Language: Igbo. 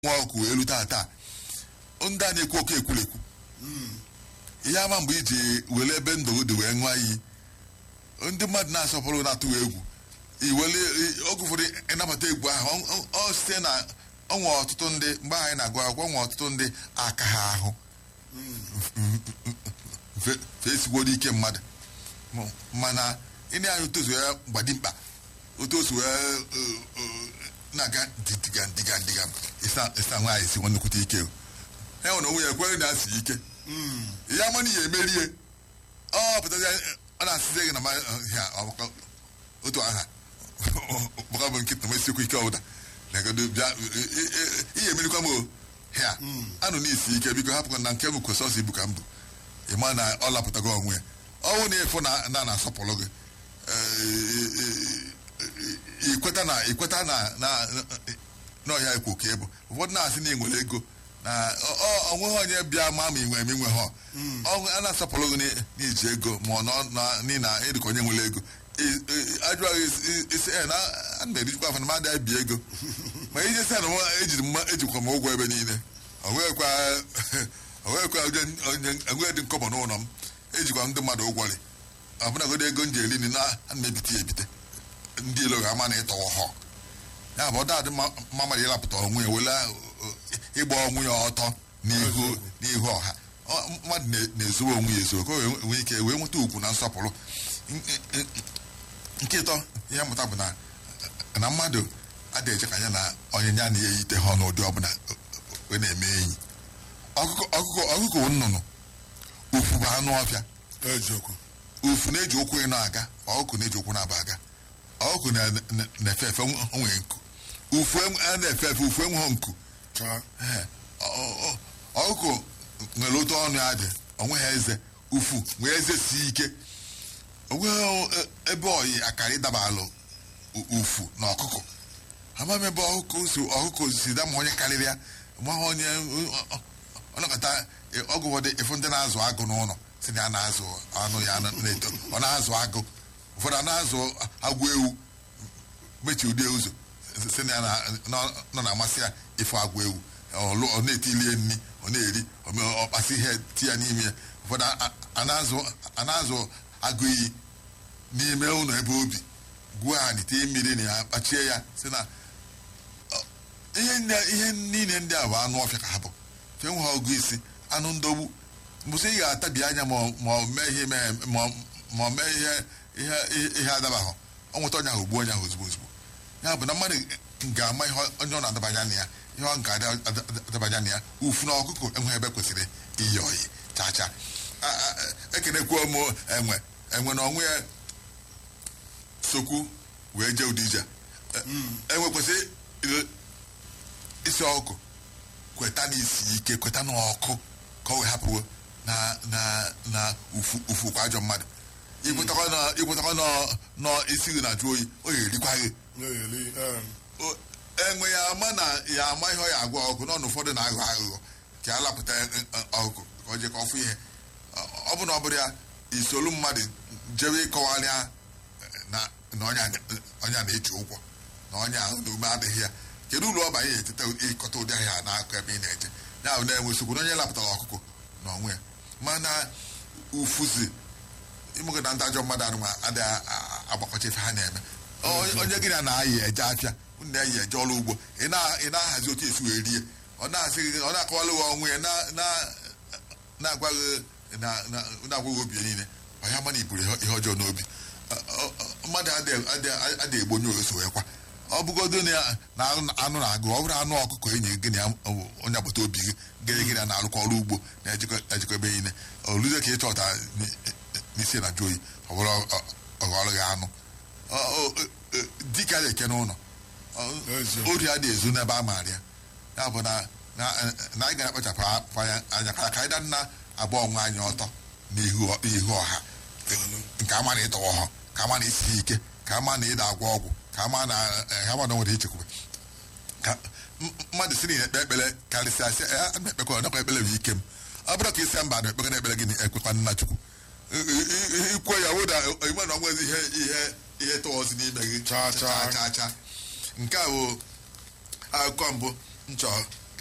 nwa ọkụ elu tata ndị a na-ekwu oke ekwulekwu ihe ama mgbe iji were ebe ndụ dị wee ṅụọ iyi ndị mmadụ na-asọpụrụ na-atụwa egwu iwere oge ụfọdụ ịnabata egwu ahụ ọ site na ọnwe ọtụtụ ndị mgbe anyị na-agụ akwụkwọ nwe ọtụtụ ndị aka ha ahụ fesigoro ike mmadụ mana ịna anyị otozu ya gbadimkpa otozu wee na-aga diga diga diga ịsa nwaanyị si nwannekwute ike e nwere onwe ya ekweghị na-asị ike ya mana ya emerie ọ pụtazi ọ na-asịzi gị na otu aha gbaka bụ nkịta ma esikwu ike ọbụla legodo bịa ihe emerikwa m ha anụ n'isi ike biko hapụkwa na nke m kwesịrị ibu ka m bụ ịma na ọ lapụtago onwe ya ọnwụ na ịfụ na na-asọpụrụ gị ikweta na ikweta na n'ọhịa ekwu ka ịbụ ụfọdụ na-asị na ị nwere ego na onweghị onye bịa ma ma inwe eme inwe ha ọnwụ a na-asọpụrụ gị n'iji ego ma ọ nọ na ịdịka onye nwere ego ajụghị isi na a na erijikwa afọ na mmadụ abi ego ma ije sị na ejiri mma ejikwa m ụgwọ ebe niile onwekwa enweghị dị nkọbọ n'ụlọ m ejikwa ndị mmadụ ụgwọrị ọbụnagodo ego m ji eri nri na ana m ebite ya ebite ndị ilo ga-ama na ịtọwọ họ ya bụ ọdadị mma mmadụ ịlapụta onwe ya wele ịgba onwe ya ọtọ n'ihu ọha mmadụ na-ezowe onwe ya ezo ka o nwee ike wee nweta ugwu na nsọpụrụ nke ịtọ ihe mmụta bụ na mmadụ adịghị eche ka ya na onyinye a na-eyite ha n'ụdị ọbụla wee na-eme enyi ọkụkọ nnụnụ ufu bụ anụ ọfịa ufu na-eji ụkwụ ịnọ aga ọkụkọ na-eji ụkwụ na-aba aga ọkụkọ na-efe efe nwee nku ufu na-efe efe ufu enweghị nku ọkụkọ nwere otu ọnụ ya dị onweghị eze ufu nwee eze si ike onweghị ebe oyi akara ịdaba alụ ufu na ọkụkọ amaghị ebe ọkụkọ si dama onye karịrị ya maghị onye ọnọkọta ọgụ ụfọdụ ịfụ ndị na-azụ agụ n'ụlọ si na ya na-azụ anụ ya na-eto ọ na-azụ agụ ụfọdụ a na-azụ agwọ ewu mechi ụdị ụzọ si na ya nọ na-amasị ya ịfụ agwọ ewu ọ na-etilie nri ọ na-eri ọkpasị ihe ti ya n'ime ya ụfọdụ a na-azụ agụ iyi n'ime ụlọ ebe obi gwuo anyị tie mmiri na ya kpachie ya si na ihe niile ndị a bụ anụ ọfịa ka ha bụ fe nwe ha ọgụ isi anụ ndogbu mbụsị ị ga-atabi anya ma ọ mee ihe ma ọ mee ihe ihe adabahụ ọ nweta onye ahụ ugbu onye ahụ ozugbo ozugbo ya bụ na mmadụ ga-ama ihe onye ọ na-adabanya na ya ihe ọ ga adabanya na ya ufu na ọkụkọ enweghị ebe kwesịrị iyi oyi chacha ekenekwuo m enwe enwe na onwe ya sokwu wee jee ụdị ije enwe kwesịrị isi ọkụ kweta n'isi ike kweta n'ọkụ ka ọ wee hapụwo na na na ufu kwa ajọ mmadụ ikwetakwa n'isi gị na-ajụ oyi o ya erikwa gị enwe ya ama na ya ama ihe ọ ya agwa ọkụ n'ọnụ ụfọdụ na-aghọ aghụghọ ka a lapụta ọkụkọ ka ọ jee ka ọfụ ihe ọ bụ na ọ bụrụ ya isolu mmadụ jewe ịkọwarịa na onye a na-eji ụgwọ na onye ahụ na ume adịghị ya kedu ụlọ ọba ya eteta ịkọta ụdị ahịa n'akụ ebe ị na-eje ya bụ na-enwe nsogbu na onye lapụtara ọkụkọ na onwe ya mana ufuzi ịmụgị na ndị ajọ mmadụ anụma adịghị agbakọcha ife ha na-eme onye gị na na-ayị eje afịa unu na-eyi eje ọrụ ugbo ị na-ahazi otu esi wee rie ọ na-akọwalụ gị ọnwụ ya na-agwaghị na-agwaghị obi ya niile ọ ya mana iburu ihe ọjọọ n'obi mmadụ adịghị egbo onye oso wee kwa ọ bụgodo na anụ na-agụ ọ bụrụ anụ ọkụkọ enyi gị na onye agbata obi gị gịrị gị na-arụkọ ọrụ ugbo na-ejikọ ebe niile oluze ka ị chọta n'isi na jụ oyi ọ bụrụ ọghọrọ gị anụ dịka a na-eke n'ụlọ ori a na-ezu n'ebe a maara ya ya bụ na anyị ga-akpachapụ anya ka anyị danna agba onwe anyị ọtọ n'ihu ọha nke ama na ịtọwa ọha ka ama na isi ike ka ama na ịda agwọ ọgwụ ka ama na ama na nwere ichekwube ka mmadụ si na ekpe ekpere karịsịa asị ekpekọ ọnakọ ekpere bụ ike m ọ bụrụ ka isi mba na ekpekọ na ekpere gị ekwekwa nna chukwu ikwe ya wụda ime na onwezi ihe ihe ihe tọọzi n'ime gị Chaa, chaa. chaa chaa nke a bụ akụkọ mbụ nchọ